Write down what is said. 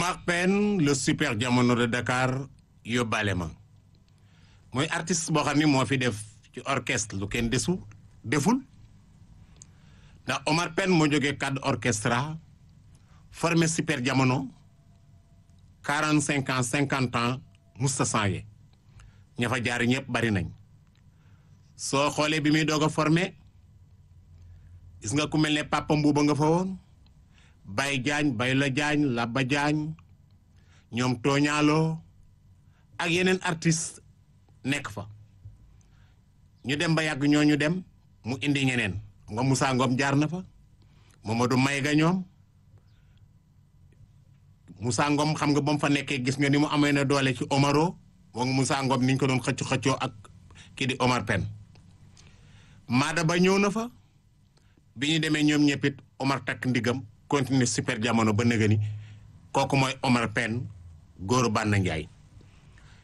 Omar Pène le super jamono de Dakar yóbbaale ma mooy artiste boo xam ni moo fi def ci orchestre lu kenn desu deful ndax Omar Pène moo jógee cadre orchestra formé super jamono quarante cinq ans cinquante ans musta changé ña fa jaar ñëpp bari nañ soo xoolee bi muy doog a formé gis nga ku mel ne Papa Mbuuba nga fa woon Baye Diagne Baye la Diagne Labba Diagne ñoom tooñaaloo ak yeneen artiste nekk fa ñu dem ba yàgg ñooñu dem mu indi ñeneen nga Moussa Ngom jaar na fa Mamadou Mayga ñoom Moussa Ngom xam nga ba mu fa nekkee gis nga ni mu amee na doole ci Omaro moom Moussa Ngom niñ ko doon xëcc xëccoo ak kii di Omar Pène Maada ba ñëw na fa bi ñu demee ñoom ñëppit Omar takk ndigam continuer super jamono ba nëga ni kooku mooy Omar Pène góoru Banna Njaay